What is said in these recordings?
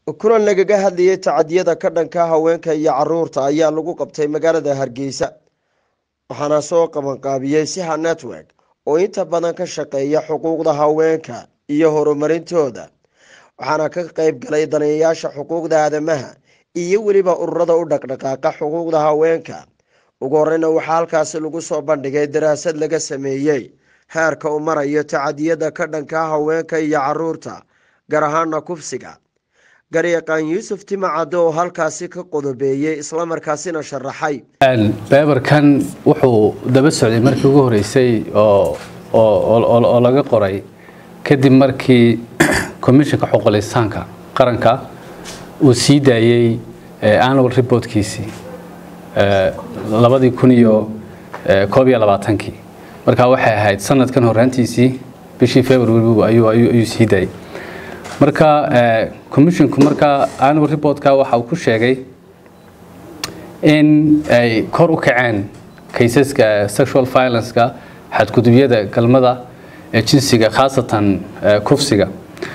kulan lagaga hadlayay tacadiyada ka dhanka haweenka iyo caruurta ayaa lagu qabtay magaalada hargeysa waxaana soo qabanqaabiyey siha network oo inta badan ka shaqeeya xuquuqda haweenka iyo horumarintooda waxaana ka qeyb galay daneeyayaasha xuquuqda aadamaha iyo weliba ururada u dhaqdhaqaaqa xuquuqda haweenka ugu horeyna waxaa halkaasi lagu soo bandhigay daraasad laga sameeyey heerka u marayo tacadiyada ka dhanka haweenka iyo caruurta gaar ahaana kufsiga garyaqaan yuusuf timacadde oo halkaasi ka qodobeeyey islamarkaasina sharaxay beebarkan wuxuu daba socday markii ugu horeysay oo laga qoray kadib markii commissionka xuquuqlisaanka qaranka uu sii daayey annual reportkiisii labadii kun iyo koob iyo labaatankii markaa waxay ahayd sanadkan horaantiisii bishii february ayuu sii daayey marka commissionku markaa annual reportka waxa uu ku sheegay in ay kor u kaceen kaysaska sexual violenceka xadgudubyada galmada ee jinsiga khaasatan kufsiga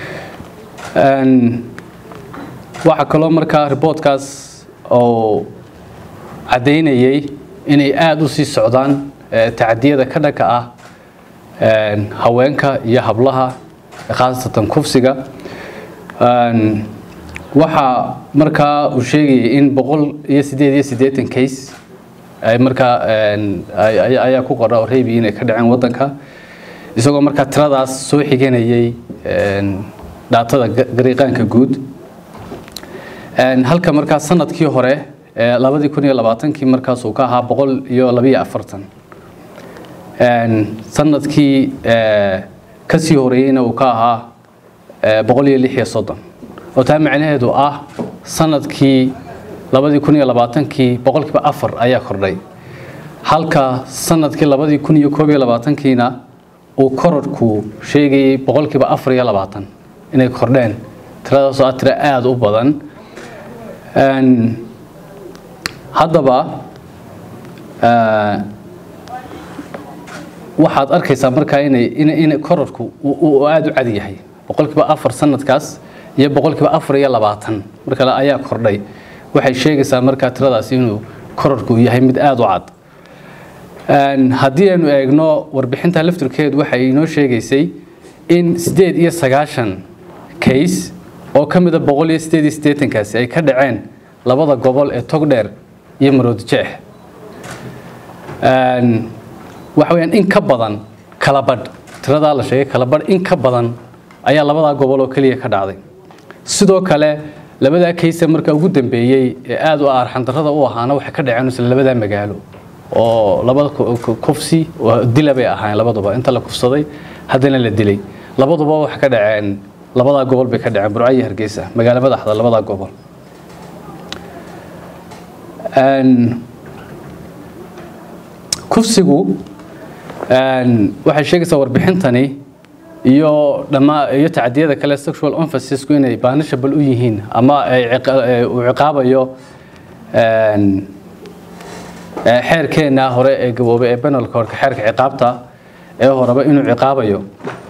waxaa kaloo markaa reportkaas oo caddaynayay inay aada u sii socdaan tacadiyada ka dhanka ah haweenka iyo hablaha khaasatan kufsiga waxaa markaa uu sheegayay in boqol iyo sideed iyo siddeetan case ay markaa ayaa ku qora oo reebi inay ka dhaceen waddanka isagoo markaa tiradaas soo xiganayay dhaatada gariiqaanka guud halka markaa sanadkii hore labadii kun iyo labaatankii markaas uu ka ahaa boqol iyo labiyo afartan sanadkii kasii horeeyeyna uu ka ahaa boqol iyo lix iyo soddon oo taa macnaheedu ah sanadkii labadii kun iyo labaatankii boqolkiiba afar ayaa kordhay halka sanadkii labadii kun iyo koob iyo labaatankiina uu kororhku sheegayay boqolkiiba afar iyo labaatan inay kordheen tiradaasoo ah tiro aada u badan haddaba waxaad arkaysaa markaa inay kororhku uu aada u cad yahay boqolkiiba afar sanadkaas iyo boqolkiiba afar iyo labaatan mar kale ayaa kordhay waxay sheegaysaa markaa tiradaas inuu kororhku yahay mid aada u cad haddii aynu eegno warbixinta laftirkeedu waxay inoo sheegaysay in siddeed iyo sagaashan case oo ka mida boqol iyo siddeed iyo siddeetankaasi ay ka dhaceen labada gobol ee togdheer iyo maroodijeex waxa weyaan in ka badan kalabadh tiradaa la sheegay kalabadh in ka badan ayaa labadaa gobol oo keliya ka dhacday sidoo kale labadaa kayse marka ugu dambeeyey ee aada u aarxandarrada u ahaana waxay ka dhaceen isla labadaa magaalo oo labada kufsi dila bay ahaayeen labaduba inta la kufsaday haddana la dilay labaduba waxay ka dhaceen labadaa gobol bay ka dhaceen burco iyo hargeysa magaalo madaxda labadaa gobol kufsigu waxay sheegaysaa warbixintani iyo dhammaa iyo tacadiyada kale sexual emphasis-ku inay banishabal u yihiin ama uu ciqaabayo xeerkeena hore ee gaboobay ee benalka horka xeerka ciqaabta ee horeba inuu ciqaabayo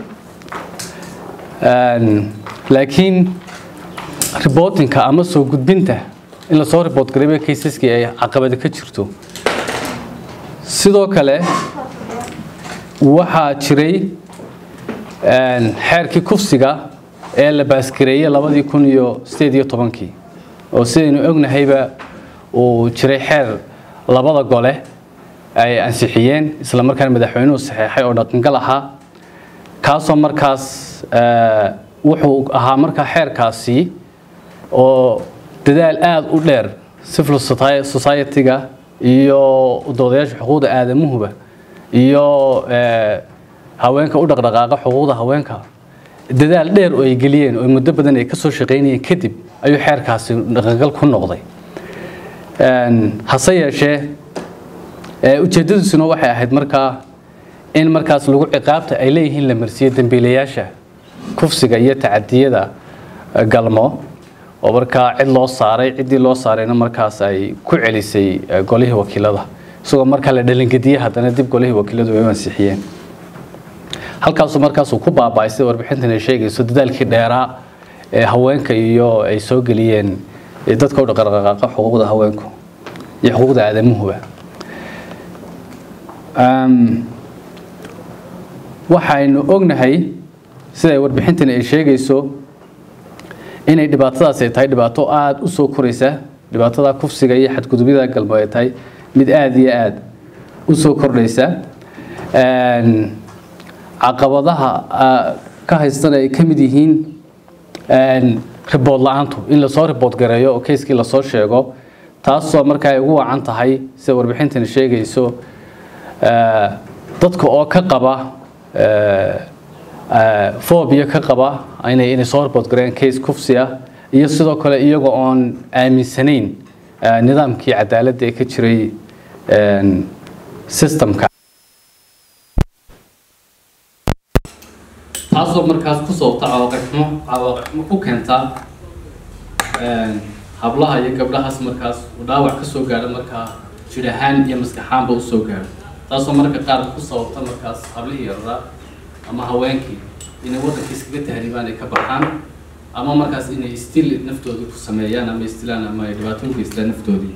laakiin reportinka ama soo gudbinta in lasoo report garayba kaysaskii ay caqabada ka jirto sidoo kale waxaa jiray xeerkii kufsiga ee la baaskareeyey labadii kun iyo sideed iyo tobankii oo sidaynu ognahayba uu jiray xeer labada gole ay ansixiyeen isla markaana madaxweynuhu saxeexay oo dhaqangal ahaa kaasoo markaas wuxuu ahaa markaa xeerkaasi oo dadaal aada u dheer civil society-ga iyo doodayaasha xuquuqda aadamuhuba iyo haweenka u dhaqdhaqaaqa xuquuqda haweenka dadaal dheer oo ay geliyeen oo muddo badan ay ka soo shaqaynayeen kadib ayuu xeerkaasi dhaqangal ku noqday hase yeeshee ujeeddadiisuna waxay ahayd markaa in markaas lagu ciqaabta ay leeyihiin la marsiiyo dembiilayaasha kufsiga iyo tacadiyada galmo oo markaa cid loo saaray ciddii loo saarayna markaas ay ku celisay golihii wakiilada isagoo markaa la dhalingediyey haddana dib golihii wakiiladu ay u ansixiyeen halkaasuu markaasuu ku baaba'ay sida warbixintan ay sheegayso dadaalkii dheeraa haweenka iyo ay soo geliyeen dadka u dhaqaqaaqa xuquuqda haweenku iyo xuquuqda aadamuhuba waxaynu ognahay siday warbixintani ay sheegayso inay dhibaatadaas ay tahay dhibaato aada u soo koraysa dhibaatada kufsiga iyo xadgudubyada galmo ay tahay mid aada iyo aada u soo kordhaysa caqabadaha ka haystan ay ka mid yihiin ribood la-aantu in lasoo ribood gareeyo oo keyskii lasoo sheego taasoo markaa ay ugu wacan tahay sida warbixintani sheegayso dadka oo ka qaba fobia ka qaba inay inay soo ribood gareeyaan case kufsi ah iyo sidoo kale iyaga oon aaminsanayn nidaamkii cadaaladda ee ka jiray systemka taasoo markaas ku sababta cawaaqibxumo cawaaqibxumo ku keenta hablaha iyo gabdhahaas markaas uu dhaawac ka soo gaadho markaa jir ahaan iyo maskaxaanba u soo gaadho taasoo marka qaar ku sababta markaas hablihii yararaa ama haweenkii inay waddankii iskaga tahriibaan ay ka baxaan ama markaas inay istil naftoodii ku sameeyaan ama istilaan ama ay dhibaato u geystaan naftoodii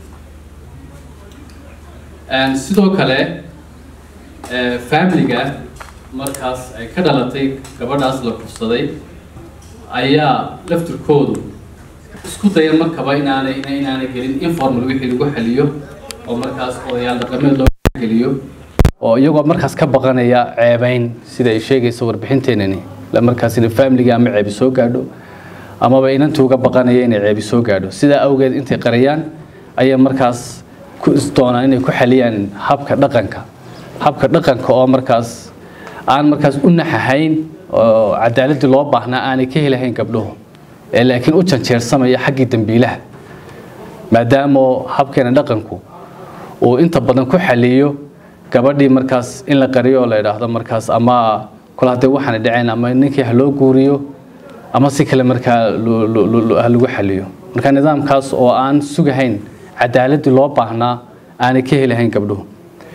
sidoo kale familiga markaas ay ka dhalatay gabadhaas la kufsaday ayaa laftirkoodu isku daya markaba inaanay inaanay gelin informal wixii lagu xaliyo oo markaas odayaal dhaqameed loo geliyo oo iyagoo markaas ka baqanaya ceebeyn sida ay sheegaysa warbixinteenani markaas in familiga ama ceebi soo gaadho amaba inantu uga baqanaya inay ceebi soo gaadho sidaa awgeed intay qariyaan ayay markaas ku isdoonaan inay ku xaliyaan habka dhaqanka habka dhaqanka oo markaas aan markaas u naxahayn oo cadaaladii loo baahnaa aanay ka helahayn gabdhuhu ee laakiin u janjeersamaya xaggii dambiilaha maadaama habkeena dhaqanku uu inta badan ku xaliyo gabadhii markaas in la qariyo oo la idhaahdo markaas ama kol haddee waxaana dhaceen ama ninkii ha loo guuriyo ama si kale markaa ha lagu xaliyo marka nidaamkaas oo aan sugahayn cadaaladii loo baahnaa aanay ka helahayn gabdhuhu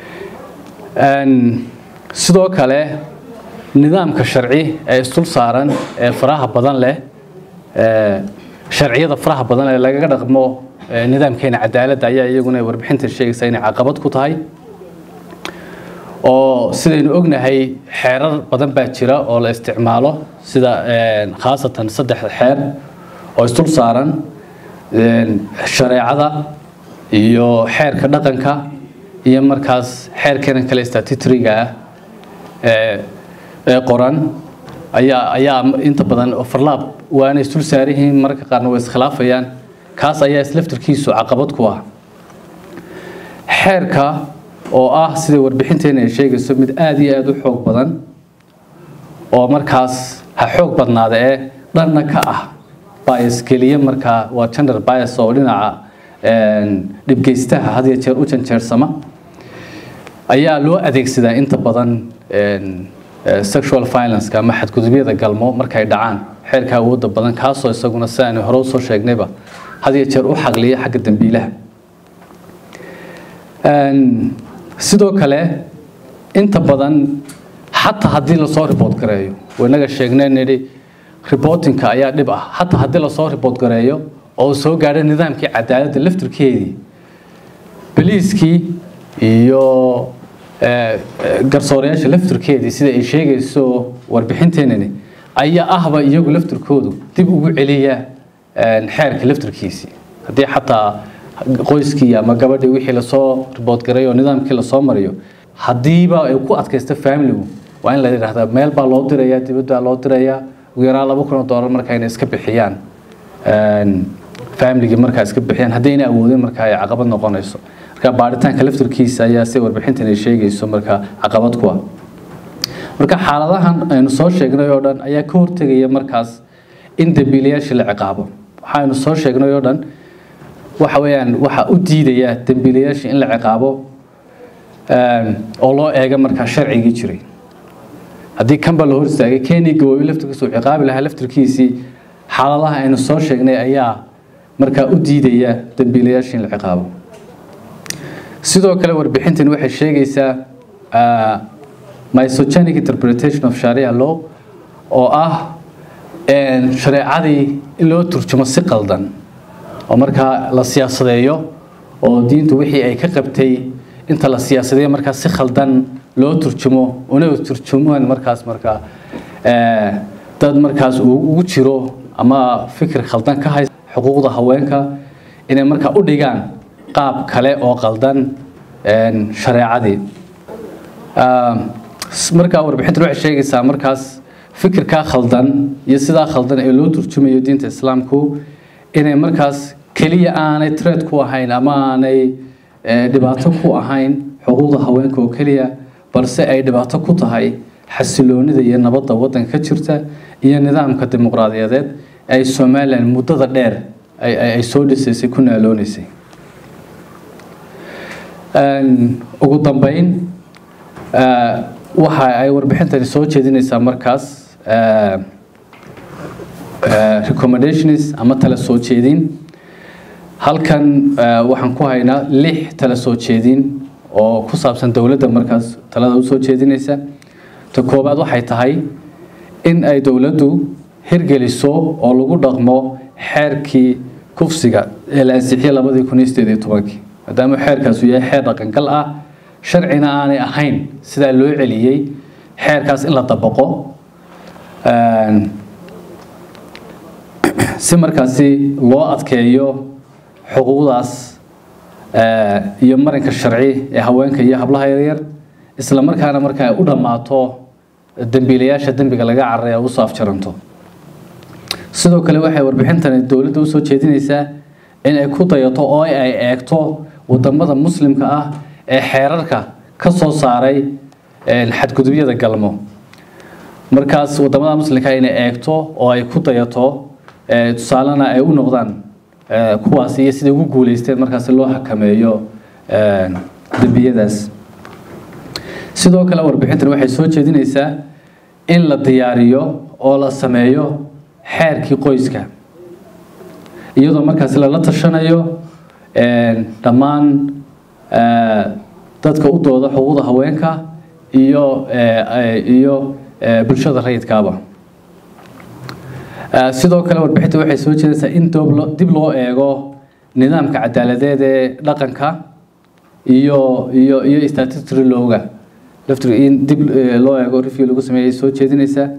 sidoo kale nidaamka sharci ee isdul saaran ee faraha badan leh sharciyada faraha badan ee lagaga dhaqmo nidaamkeena cadaaladda ayaa iyaguna warbixinta sheegaysa inay caqabad ku tahay oo sidaynu ognahay xeerar badan baa jira oo la isticmaalo sida khaasatan saddex xeer oo isdul saaran shareecada iyo xeerka dhaqanka iyo markaas xeerkeena kale statutoryga ah ee qoran ayaa ayaa inta badan overlap waana isdul saarihiin mararka qaarna way iskhilaafayaan kaas ayaa islaftirkiisu caqabad ku ah xeerka oo ah sida warbixinteena ay sheegayso mid aada iyo aada u xoog badan oo markaas ha xoog badnaada ee dhanna ka ah bias keliya markaa waa gender bias oo dhinaca dhibgeystaha had iyo jeer u janjeersama ayaa loo adeegsadaa inta badan sexual violence ama xadgudubyada galmo markay dhacaan xeerka awoodda badan kaasoo isaguna si aanu hore usoo sheegnayba had iyo jeer u xaqliya xagga dambiilaha sidoo kale inta badan xataa haddii lasoo ribood gareeyo wanaga sheegnay nidhi ribotinka ayaa dhib ah xataa haddii lasoo ribood gareeyo oo soo gaadho nidaamkii cadaaladda laftirkeedii boliiskii iyo garsoorayaasha laftirkeedii sida ay sheegayso warbixinteenani ayaa ahba iyagu laftirkoodu dib ugu celiya xeerka laftirkiisii haddii xataa qoyskii ama gabadhii wixii lasoo ribood garay oo nidaamkii lasoo mariyo haddiiba ay ku adkaysto familigu waa in la yidhaahdaa meel baa loo dirayaa dibadbaa loo dirayaa ugu yaraan laba kun oo doolar marka inay iska bixiyaan familigii markaa iska bixiyaan haddii ayna awoodin marka ay caqabad noqonayso marka baaritaanka laftirkiisa ayaa si warbixintan ay sheegayso marka caqabad ku ah marka xaaladahan aynu soo sheegnay oo dhan ayaa ka hortegaya markaas in dembiilayaasha la ciqaabo waxaaynu soo sheegnay oo dhan waxa weeyaan waxa u diidaya dembiilayaasha in la ciqaabo oo loo eega markaa sharcigii jiray haddii kanba la hor istaagay keni gaboobi laftirkiisa uu ciqaabi lahaa laftirkiisii xaaladaha aynu soo sheegnay ayaa markaa u diidaya dembiilayaasha in la ciqaabo sidoo kale warbixintan waxay sheegaysaa misogynic interpretation of sharia law oo ah shareecadii in loo turjumo si qaldan oo markaa la siyaasadeeyo oo diintu wixii ay ka qabtay inta la siyaasadeeyo markaa si khaldan loo turjumo una turjumaan markaas markaa dad markaas uu ugu jiro ama fikir khaldan ka haysta xuquuqda haweenka inay markaa u dhigaan qaab kale oo qaldan shareecadii markaa warbixintan waxay sheegaysaa markaas fikirkaa khaldan iyo sidaa khaldan ee loo turjumayo diinta islaamku inay markaas keliya aanay tred ku ahayn ama aanay dhibaato ku ahayn xuquuqda haweenka oo keliya balse ay dhibaato ku tahay xasiloonida iyo nabadda waddanka ka jirta iyo nidaamka dimuqraadiyadeed ay somalilan muddada dheer ay soo dhisaysay ku naaloonaysay ugu dambeyn waxa ay warbixintani soo jeedinaysaa markaas recommendations ama tala soo jeedin halkan waxaan ku haynaa lix tala soo jeedin oo ku saabsan dowladda markaas talada usoo jeedinaysa ta koowaad waxay tahay in ay dowladdu hirgeliso oo lagu dhaqmo xeerkii kufsiga ee la ansixiyey labadii kun iyo sideed iyo tobankii maadaama xeerkaas uu yahay xeer dhaqangal ah sharcina aanay ahayn sidaa loo celiyey xeerkaas in la dabaqo si markaasi loo adkeeyo xuquuqdaas iyo marinka sharci ee haweenka iyo hablaha yaryar isla markaana marka ay u dhammaato dembiilayaasha dembiga laga cararay ay usoo afjaranto sidoo kale waxay warbixintani dowladda usoo jeedinaysaa in ay ku dayato oo ay eegto wadamada muslimka ah ee xeerarka ka soo saaray xadgudubyada galmo markaas wadamada muslimka inay eegto oo ay ku dayato tusaalena ay u noqdaan kuwaas iyo siday ugu guuleysteen markaasi loo xakameeyo dembiyadaas sidoo kale warbixintan waxay soo jeedinaysaa in la diyaariyo oo la sameeyo xeerkii qoyska iyadoo markaasi lala tashanayo dhammaan dadka u dooda xuquuqda haweenka iyo iyo bulshada rayidkaaba sidoo kale warbixinta waxay soo jeedaysaa in dib loo eego nidaamka cadaaladeed ee dhaqanka iyo iyo iyo statutory lowga laftir in dib loo eego review lagu sameeyay soo jeedinaysaa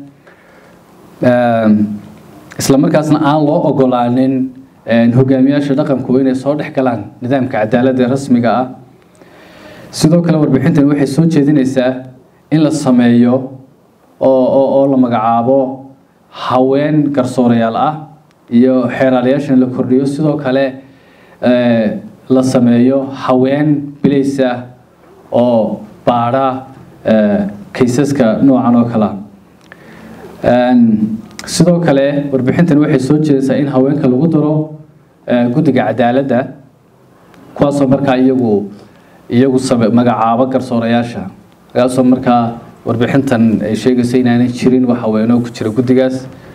isla markaasna aan loo ogolaanin hogaamiyaasha dhaqanku inay soo dhex galaan nidaamka cadaaladda ee rasmiga ah sidoo kale warbixintani waxay soo jeedinaysaa in la sameeyo oo oo la magacaabo haween garsoorayaal ah iyo xeeraalayaashan la kordhiyo sidoo kale la sameeyo haween bilays ah oo baadha kaysaska noocan oo kale sidoo kale warbixintan waxay soo jeedaysaa in haweenka lagu daro guddiga cadaaladda kuwaasoo markaa iyagu iyagu magacaabo garsoorayaasha kaasoo markaa warbixintan ay sheegayso inaanay jirin wax haweenoo ku jira guddigaas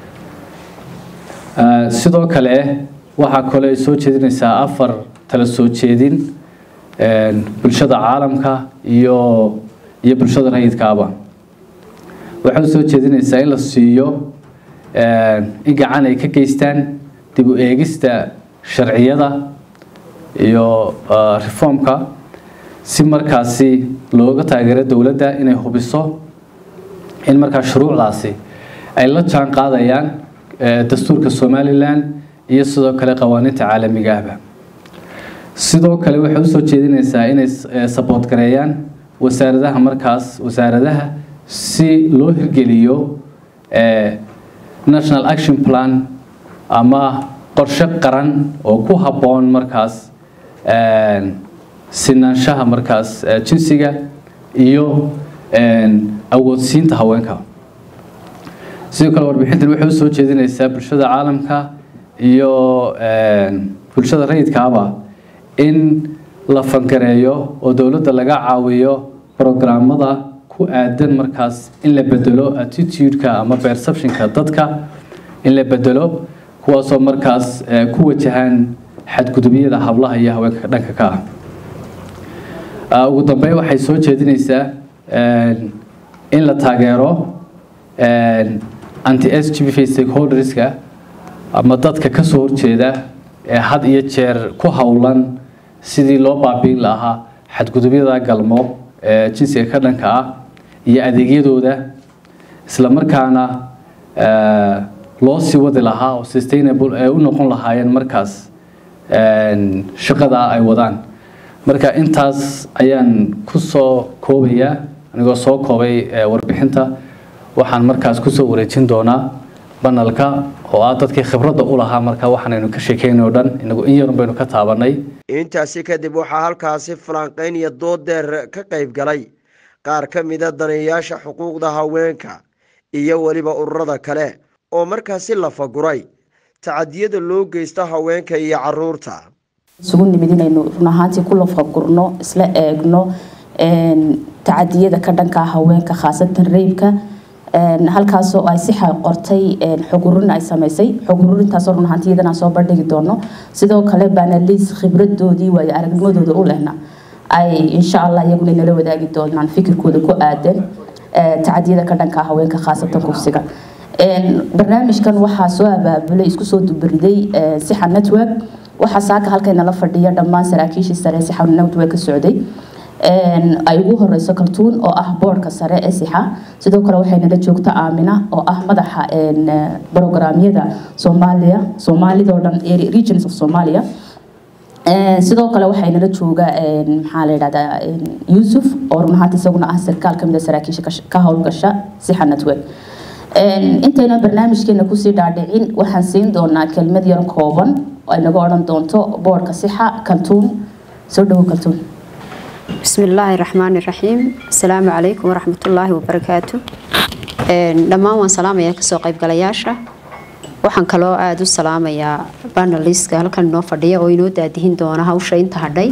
sidoo kale waxaa kale ay soo jeedinaysaa afar tala soo jeedin bulshada caalamka iyo iyo bulshada rayidkaaba waxay soo jeedinaysaa in la siiyo in gacan ay ka geystaan dib u eegista sharciyada iyo reformka si markaasi looga taageero dowladda inay hubiso in markaa shuruucdaasi ay la jaan qaadayaan dastuurka somalilan iyo sidoo kale qawaaniinta caalamiga ahba sidoo kale waxay usoo jeedinaysaa inay saboot gareeyaan wasaaradaha markaas wasaaradaha si loo hirgeliyo national action plan ama qorshe qaran oo ku habboon markaas sinaanshaha markaas jinsiga iyo awoodsiinta haweenka sidoo kale warbixintan waxay usoo jeedinaysaa bulshada caalamka iyo bulshada rayidkaaba in la fangareeyo oo dowladda laga caawiyo programmada ku aadan markaas in la bedelo attitude-ka ama perception-ka dadka in la bedelo kuwaasoo markaas ku wajahaan xadgudubyada hablaha iyo haweenka dhanka ka ah ugu dambeyn waxay soo jeedinaysaa in la taageero anti s g b v stakeholderska ama dadka ka soo horjeeda ee had iyo jeer ku howlan sidii loo baabiin lahaa xadgudubyada galmo ee jinsiga ka dhanka ah iyo adeegyadooda isla markaana loo sii wadi lahaa oo sustainable ee u noqon lahaayeen markaas shaqada ay wadaan marka intaas ayaan ku soo koobayaa anigoo soo koobay warbixinta waxaan markaas kusoo wareejin doonaa banalka oo ah dadkii khibradda u lahaa marka waxaanaynu ka sheekeynay o dhan inagu in yarun baynu ka taabanay intaasi kadib waxaa halkaasi falanqeyn iyo dood deer ka qayb galay qaar ka mida daneeyaasha xuquuqda haweenka iyo weliba ururada kale oo markaasi la faguray tacadiyada loo geysta haweenka iyo caruurta isugu nimid inaynu run ahaantii ku lafagurno isla eegno tacadiyada ka dhankaa haweenka khaasatan reybka halkaasoo ay si qortay xog ururin ay samaysay xog ururintaasoo run ahaantii iyadana soo bandhigi doono sidoo kale baanaliis khibradoodii waayo aragnimadooda u lehna ay insha allah iyaguna nala wadaagi doonaan fikirkooda ku aadan tacadiyada ka dhankaa haweenka khaasatan kufsiga barnaamijkan waxaa soo abaabulay isku soo dubariday sixa network waxaa saaka halkaynala fadhiya dhammaan saraakiishii sare sixa network ka socday ay ugu horeyso kaltuun oo ah boorka sare ee sixa sidoo kale waxaynala joogta aamina oo ah madaxa brograamyada soomaaliya soomaalidoo dhan regions of somalia sidoo kale waxaynala jooga maxaa la yidhahdaa yuusuf oo run ahaanta isaguna ah sarkaal kamid a saraakiisha ka howlgasha sixa network intayna barnaamijkeena kusii dhaadhicin waxaan siin doonaa kelmad yar kooban ay naga odhan doonto boorka sixa kaltuun soo dhawo kaltuun بسم الله الرحمن الرحيم السلام عليكم ورحمة الله وبركاته dhammaan waan salaamayaa kasoo qaybgalayaasha waxaan kaloo aada u salaamayaa banaliska halkan inoo fadhiya oo inoo daadihin doona hawsha inta hadhay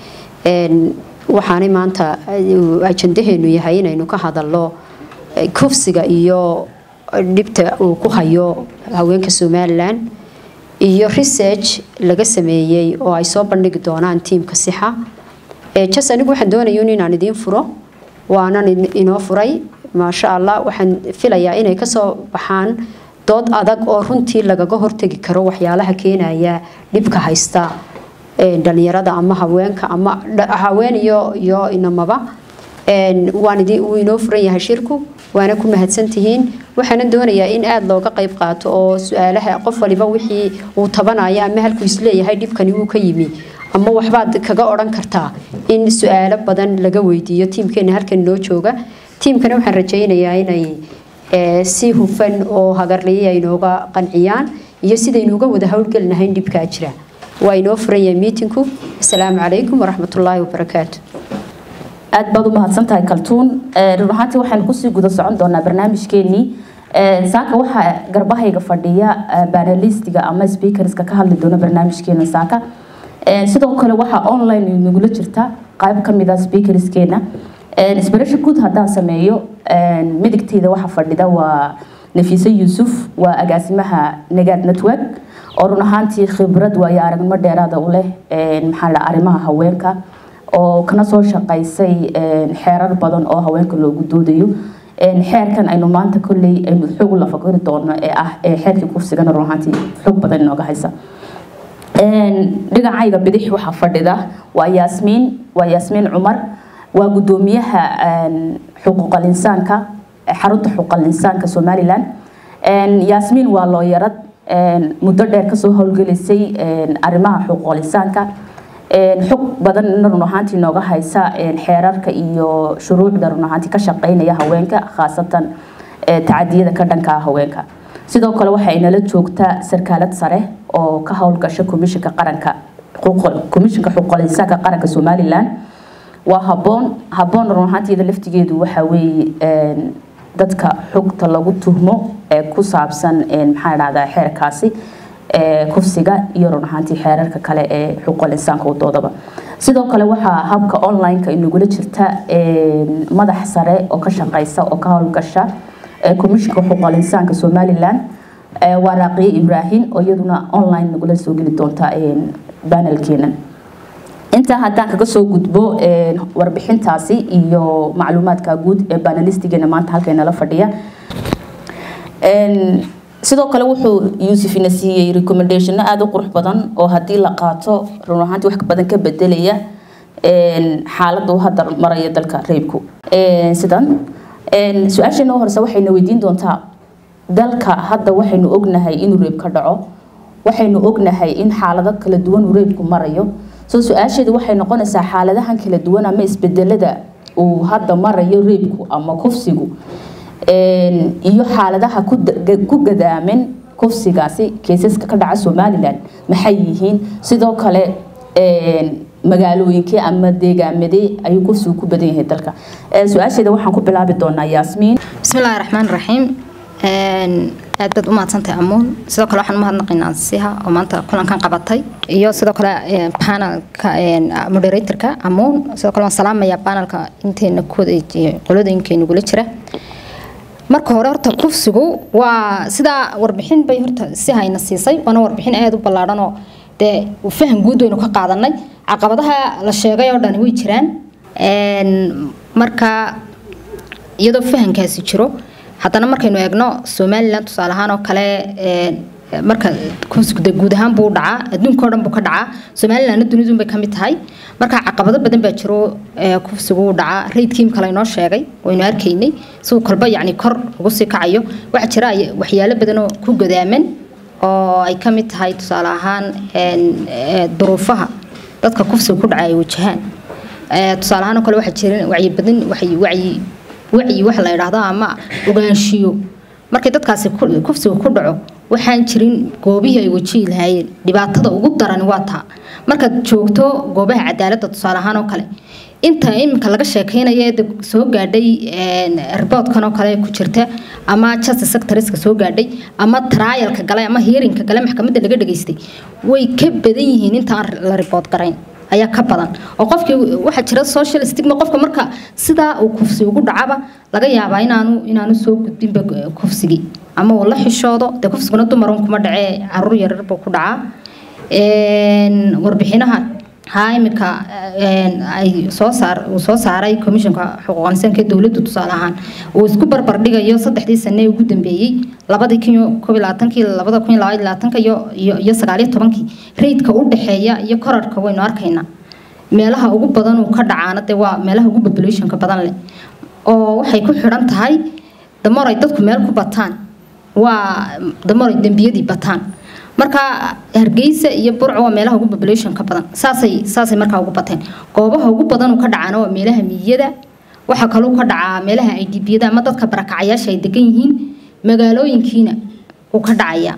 waxaanay maanta ajandaheenu yahay inaynu ka hadalno kufsiga iyo dhibta uu ku hayo haweenka somalilan iyo research laga sameeyey oo ay soo bandhigi doonaan tiimka sixa jas anigu waxaan doonaya inaan idiin furo waanan inoo furay maasha allah waxaan filayaa inay kasoo baxaan dood adag oo runtii lagaga hortegi karo waxyaalaha keenaya dhibka haysta dhalinyarada ama haweenka ama haween iyo iyo inamaba waan wuu inoo furan yahay shirku waana ku mahadsantihiin waxaana doonayaa in aada looga qayb qaato oo su-aalaha qof waliba wixii uu tabanaya ama halkuu isleeyahay dhibkani wuu ka yimi ama waxbaad kaga odhan kartaa in su-aalo badan laga weydiiyo tiimkeena halkan noo jooga tiimkana waxaan rajaynayaa inay si hufan oo hagarliya inooga qanciyaan iyo sidaynuuga wada howlgelinahayn dhibkaa jira waa inoo furan yahay miitinku asalaamu calaykum waraxmatullaahi wabarakaatu aada baad u mahadsan tahay kaltuun run ahaantii waxaynu kusii guda socon doonaa barnaamijkeenii saaka waxaa garbahayga fadhiya banalistiga ama speakerska ka hadli doona barnaamijkeena saaka sidoo kale waxaa online nagula jirta qayb kamid a speakerskeena isbarasho guud haddaan sameeyo midigteyda waxaa fadhida waa nafiise yuusuf waa agaasimaha nagaad network oo run ahaantii khibrad waayo aragnimo dheeraada u leh maxaa la arrimaha haweenka oo kana soo shaqaysay xeerar badan oo haweenka loogu doodayo xeerkan aynu maanta kolley aynu xog la fakari doono ee ah xeerkii kufsigana run ahaantii xog badan inooga haysa dhinacayga bidix waxaa fadhida waa yaasmiin waa yaasmiin cumar waa gudoomiyaha xuquuqal insaanka xarunta xuquuqal insaanka somalilan yaasmiin waa looyarad muddo dheer kasoo howlgelisay arrimaha xuquuqal insaanka xog badan run ahaantii nooga haysa xeerarka iyo shuruucda run ahaantii ka shaqeynaya haweenka khaasatan tacadiyada ka dhanka haweenka sidoo kale waxa inala joogta sarkaalad sare oo ka howlgasha komishinka qaranka komishinka xuquuqul insaanka qaranka somalilan waa haboon haboon run ahaanteeda laftigeedu waxa weeye dadka xogta lagu tuhmo ee ku saabsan maxaa dhahdaa xeerkaasi kufsiga iyo run ahaantii xeerarka kale ee xuquuqul insaanka wadoodaba sidoo kale waxaa habka online-ka inagula jirta madax sare oo ka shaqeysa oo ka howlgasha komishinka xuquuqul insaanka somalilan waa raaqiye ibraahim oo iyaduna online nagula soo geli doonta banelkeena intaa haddaan kaga soo gudbo warbixintaasi iyo macluumaadka guud ee banalistigeena maanta halkaynala fadhiya sidoo kale wuxuu yuusufina siiyey recommendationno aada u qurux badan oo haddii la qaato run ahaantii wax badan ka bedelaya xaaladda uu hadda maraya dalka reebku sidan su-aasheena horese waxayna weydiin doontaa dalka hadda waxaynu ognahay inuu reeb ka dhaco waxaynu ognahay in xaalado kala duwan uu reebku marayo soo su-aasheedu waxay noqonaysaa xaaladahan kala duwan ama isbedelada uu hadda marayo reebku ama kufsigu iyo xaaladaha ku gadaaman kufsigaasi keysaska ka dhaca somalilan maxay yihiin sidoo kale magaalooyinkii ama deegaamadee ayuu kufsigu ku badan yahay dalka su-aasheeda waxaan ku bilaabi doonaa yaasmiin bismillahi raxmaan raxiim aad baad u mahadsantahay amuun sidoo kale waxaan umahadnaqaynaa siha oo maanta kulankan qabatay iyo sidoo kale panelka moderatorka amuun sidoo kale waan salaamayaa panelka inteena kooda qoladooyinkeena gula jira marka hore horta kufsigu waa sidaa warbixin bay horta si hayna siisay waana warbixin aada u ballaadhan oo dee faham guud waynu ka qaadanay caqabadaha la sheegay oo dhani way jiraan marka iyadoo fahamkaasi jiro haddana markaynu eegno somalilan tusaale ahaan oo kale marka kufsigu dee guud ahaan buu u dhacaa adduunka oo dhan buu ka dhacaa somalilanna dunidun bay ka mid tahay marka caqabado badan baa jiro kufsigu u dhacaa raydkiim kale inoo sheegay waynu arkaynay siduu kolba yacni kor ugu sii kacayo waxaa jira waxyaalo badan oo ku gadaaman oo ay ka mid tahay tusaale ahaan duruufaha dadka kufsiga ku dhaca ay wajahaan tusaale ahaan oo kale waxaa jira wacyi badan wacyi wacyi wacyi waxa la yidhaahdo ama ogaanshiyo markay dadkaasi kufsiga ku dhaco waxaan jirin goobihii ay wajihi lahaayeen dhibaatada ugu daran waa taa markaad joogto goobaha cadaaladda tusaale ahaan oo kale inta iminka laga sheekeynaya ee soo gaadhay riboodkan oo kale ku jirta ama justice sectorska soo gaadhay ama trialka galay ama hearingka galay maxkamadda laga dhageystay way ka badan yihiin inta aan la ribood garayn ayaa ka badan oo qofkii waxaa jira social stigma qofka marka sidaa uu kufsi ugu dhacaba laga yaabaa inaanu inaanu soo gudbinba kufsigii ama uu la xishoodo dee kufsiguna dumarun kuma dhacee caruur yarar buu ku dhacaa warbixinaha haa imika ay soo saar uu soo saaray komishanka xuquuq insaanka ee dowladdu tusaale ahaan uu isku barbar dhigayo saddexdii sane ee ugu dambeeyey labadii kun iyo koob iyo labaatankii labada kun iyo labaiyo labaatanka iyo iyo iyo sagaal iyo tobankii raydka u dhexeeya iyo korarka waynu arkaynaa meelaha ugu badan uu ka dhacaana dee waa meelaha ugu populationka badan leh oo waxay ku xidhan tahay damar ay dadku meel ku bataan waa damar ay dembiyadii bataan marka hargeysa iyo burco waa meelaha ugu populationka badan saasay saasay markaa ugu bateen goobaha ugu badan uu ka dhacaana waa meelaha miyada waxaa kaloo ka dhacaa meelaha ay dibiyada ama dadka barakacayaasha ay degan yihiin magaalooyinkiina uu ka dhacaya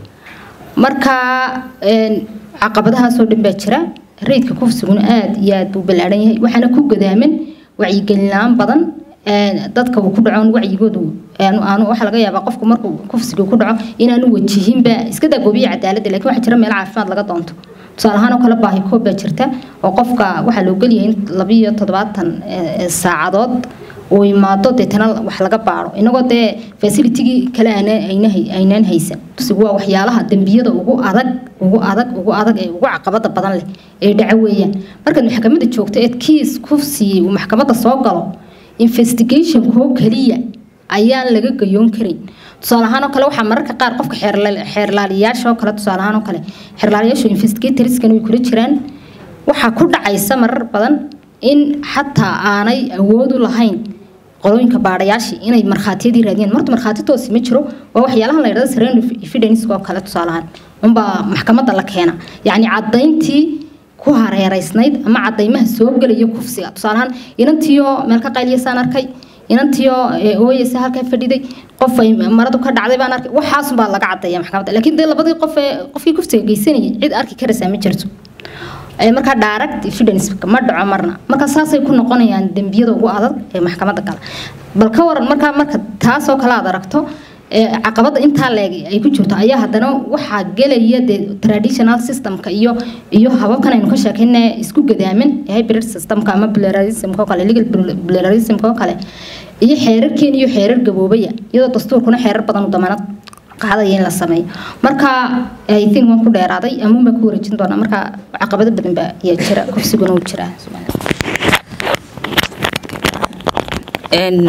marka caqabadahaasoo dhan baa jira raydka kufsiguna aada iyo aada buu ballaaran yahay waxaana ku gadaaman wacyigelin la-aan badan dadka uu ku dhaco wacyigoodu aanu waxaa laga yaabaa qofku markuu kufsiga ku dhaco inaanu wajihinba iska daa goobiya cadaaladda laakiin waxaa jira meelo caafimaad laga doonto tusaale ahaan oo kale baahi koob baa jirta oo qofka waxaa loo gelyahay in labiyo toddobaatan saacadood uu imaado deetana wax laga baaro inagoo dee facilitigii kale aynaan haysan kufsigu waa waxyaalaha dembiyada ugu adag ugu adag ugu adag ee ugu caqabada badan leh ee dhaco weeyaan markaad maxkamadda joogto eed kiis kufsigii uu maxkamadda soo galo investigationkoo keliya ayaan laga gayoon karin tusaale ahaan oo kale waxaa mararka qaar qofka xeerlaaliyaasha oo kale tusaale ahaan oo kale xeerlaaliyaashu investigatorskana way kula jiraan waxaa ku dhacaysa marar badan in xataa aanay awood u lahayn qolooyinka baadhayaashii inay markhaatiyadii raadiyaan marta markhaati toosi ma jiro waa waxyaalaha la yidhahdo sereno evidence oo kale tusaale ahaan unbaa maxkamadda la keena yacni caddayntii ku hareereysnayd ama cadaymaha soo gelaya kufsiga tusaale ahaan inantiyo meel ka qayliyasaan arkay inantiyo ooyeysa halkaa fadhiday qof ay maradu ka dhacday baan arkay waxaasun baa laga caddeeya maxkamadda laakiin dee labadii qof ee qofkii kufsiga geysanayay cid arki karaysaa ma jirto markaa direct evidence ma dhaco marna marka saasay ku noqonayaan dembiyada ugu adag ee maxkamadda gala bal ka waran markaa marka taasoo kale aad aragto caqabada intaa leeg ay ku jirto ayaa haddana waxaa gelaya dee traditional systemka iyo iyo hababkan aynu ka sheekayna isku gadaaman hybrid systemka ama pluralismka oo kale legal pluralismka oo kale iyo xeerarkeen iyo xeerar gaboobaya iyadoo dastuurkuna xeerar badan u damaanad qaadaya in la sameeyo marka i think waan ku dheeraaday amuun baan ku wareejin doonaa marka caqabado badan baa ayaa jira kufsiguna uu jiraa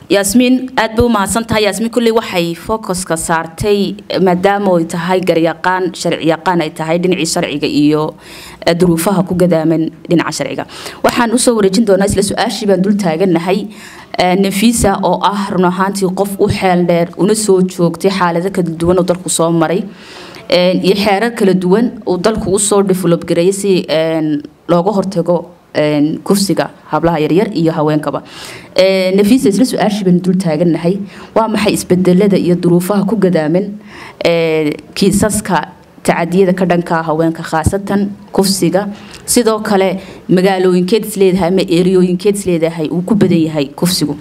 yaasmiin aad bay u mahadsan tahay yaasmiin kulley waxay focuska saartay maadaama ay tahay garyaqaan sharciyaqaan ay tahay dhinacii sharciga iyo eh, duruufaha ku gadaaman dhinaca sharciga waxaan usoo wareejin doonaa isla su-aashii baan dul taaganahay eh, nafisa oo ah run ahaantii qof u xeel dheer una soo joogtay xaalado kala duwan oo dalku soo maray eh, iyo xeerar kala duwan uu dalku usoo develop gareeyay si eh, looga hortago een, kufsiga hablaha yaryar iyo haweenkaba Ee, nafisa isla su-aashii baynu dul taagannahay waa maxay isbedelada iyo duruufaha ku gadaaman ee, kiisaska tacadiyada ka dhanka ah haweenka khaasatan kufsiga sidoo kale magaalooyinkeed isleedahay ama eriyooyinkeed isleedahay uu ku badan yahay kufsigu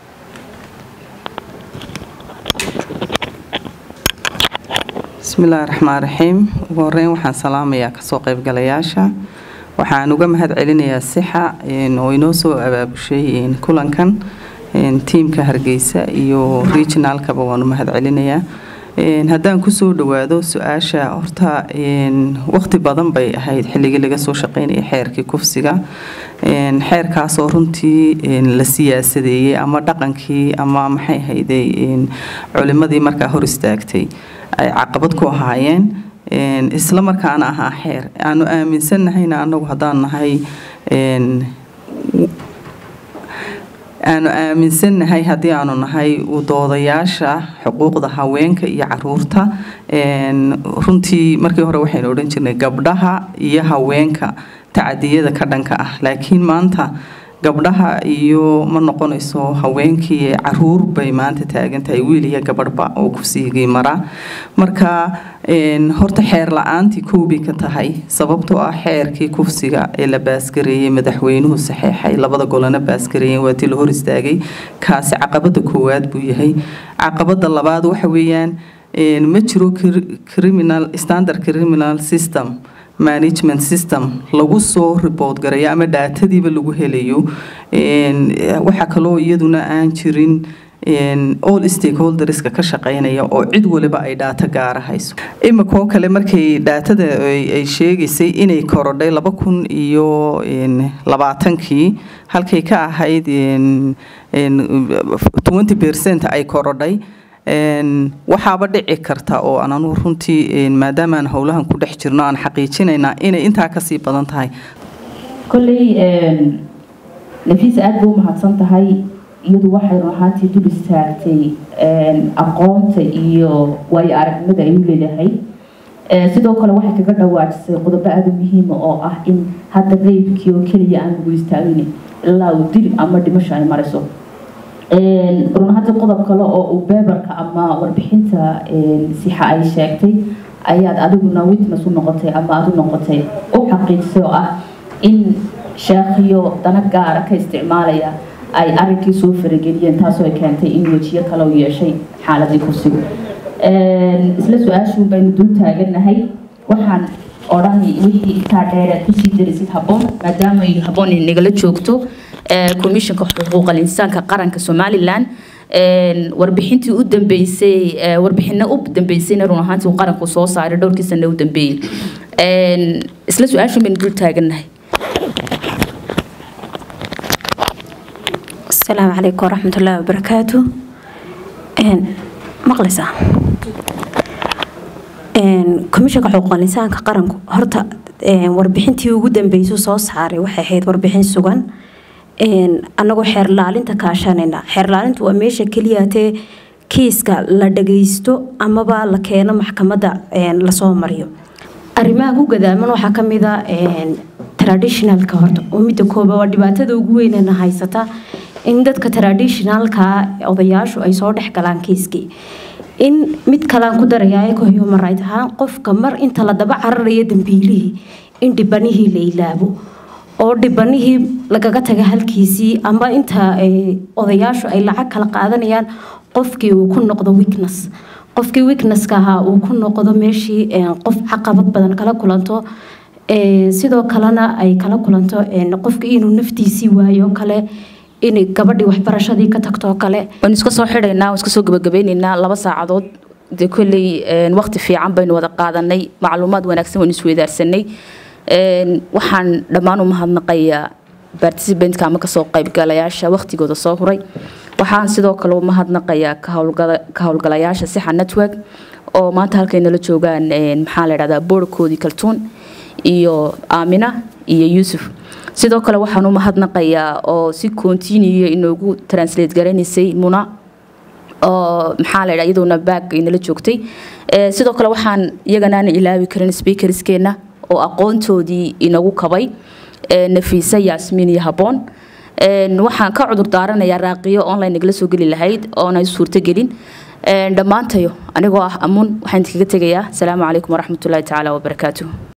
bismillaahi raxmaan raxiim ugu horeyn waxaan salaamayaa kasoo qaybgalayaasha waxaan uga mahad celinayaa sixa een, oo inoo soo abaabushay een, kulankan een, tiimka hargeysa iyo regionalkaba waan u mahad celinayaa Een, haddaan kusoo dhawaado su-aasha horta een, waqti badan bay ahayd xilligii laga soo shaqeynayay xeerkii kufsiga Een, xeerkaasoo runtii een, la siyaasadeeyey ama dhaqankii ama maxay ahayday een, culimadii markaa hor istaagtay ay caqabad ku ahaayeen Een, isla markaana ahaa xeer aanu aaminsannahayna anagu haddaan nahay een, aanu aaminsannahay haddii aanu nahay u doodayaasha xuquuqda haweenka iyo caruurta Een, runtii markii hore waxaynu odhan jirnay gabdhaha iyo haweenka tacadiyada ka dhanka ah laakiin maanta gabdhaha iyo ma noqonayso haweenkii caruur bay maanta taagan tahay wiil iyo gabadhba oo kufsigii mara marka een, horta xeer la-aantii koobay ka tahay sababtoo ah xeerkii kufsiga ee la baasgareeyey madaxweynuhu saxeexay labada golana baasgareeyeen waa tii la hor istaagay kaasi caqabada koowaad buu yahay caqabada labaad waxa weeyaan een, ma jiro cri- criminal standard criminal system management system lagu soo report garayo ama dhaatadiiba lagu helayo Een, waxaa kaloo iyaduna aan jirin een, all stakeholderska ka shaqeynaya oo cid waliba ay dhaato gaara hayso imikoo kale markay dhaatada ay ay sheegaysay inay korodhay laba kun iyo een, labaatankii halkay ka ahayd een, een, 20 percent ay korodhay Een, waxaaba dhici karta oo aan anugu runtii een, maadaama aan howlahan ku dhex jirno aan xaqiijinaynaa inay intaa kasii badan tahay kolley nafiisa aad bay u mahadsan tahay iyadu waxay run ahaantii dul istaagtay aqoonta iyo waayo aragnimada ay u leedahay Ee, sidoo kale waxay kaga dhawaajisay qodobo aada u muhiima oo ah in hadda qeybkii oo keliya aan lagu istaagin ilaa uu dil ama dhimasho ay marayso Een, run ahaantii qodob kale oo uu beebarka ama warbixinta een, sixa ay sheegtay ayaad adiguna witness u noqotay ama aad u noqotay u xaqiijisay oo ah in sheekhiyo dana gaara ka isticmaalaya ay arrinkii soo farageliyeen taasoo ay keentay in wejiyo kale u yeeshay xaaladii kursigu Een, isla su-aashuun baynu dul taagannahay waxaan odhanay wixii intaa dheeraad kusii darisid habboon maadaama ay habboon nagala joogto ee, komishanka xuquuqal insaanka qaranka somalilan Een, warbixintii u dambeysay ee, warbixino u dambeysayna run ahaantii uu qaranku soo saaray dhowrkii sano u dambeeyey Een, isla su-aashuun baynu dul taagannahay السلام عليكم ورحمة الله وبركاته إن مقلسة إن كمشك حقوق الإنسان كقرن هرتا إن وربحنتي وجودن بيسو صوص حاري وحي حيد وربحين سجن إن أنا جو حير لالين تكاشاننا حير لالين تو أميش كلياتي kiiska la dhagaysto amaba la keeno maxkamadda een, lasoo mariyo arrimaha ku gadaaman waxaa ka mid a een, traditionalka horta oo midda kooba waa dhibaatada ugu weynena haysata in dadka traditionalka odayaashu ay soo dhex galaan kiiskii in mid kalaan ku darayaa ka human right ahaan qofka mar inta la daba cararayo dambiilihii in dhibanihii la ilaabo oo dhibanihii lagaga taga halkiisii ama inta eh, odayaashu ay lacag kala qaadanayaan qofkii uu ku noqdo weakness qofkii weaknesska ahaa uu ku noqdo meeshii eh, qof caqabad badan kala kulanto Eh, sidoo kalena ay kala kulanto eh, qofkii inuu naftiisii waayo kale in gabadhii waxbarashadii ka tagto kale waan iska soo xidhaynaa waan iska soo gabagabeynaynaa laba saacadood dee kolley een, waqti fiican baynu wada qaadanay macluumaad wanaagsan waynu isweydaarsanay Een, waxaan dhammaan u mahadnaqayaa participantka ama kasoo qaybgalayaasha waqtigooda soo huray waxaan sidoo kale u mahadnaqayaa ka howlgala- ka howlgalayaasha sixa network oo maanta halkay nala joogaan een, maxaa la idhahdaa boorkoodii kaltuun iyo aamina iyo yuusuf sidoo kale waxaan u mahadnaqayaa oo si continue inoogu translate garanaysay muna oo maxaa la idhaha iyadoona baag inala joogtay Ee, sidoo kale waxaan iyagana aan ilaawi karin speakerskeena oo aqoontoodii inagu kabay ee, nafiisa yaasmiin iyo haboon Een, waxaan ka cudur daaranayaa raaqiyo online nagala soo geli lahayd oona suurtogelin Een, dhammaantayo anigoo ah amuun waxaan idinkaga tegayaa asalaamu calaykum waraxmatullaahi tacaala wabarakaatuh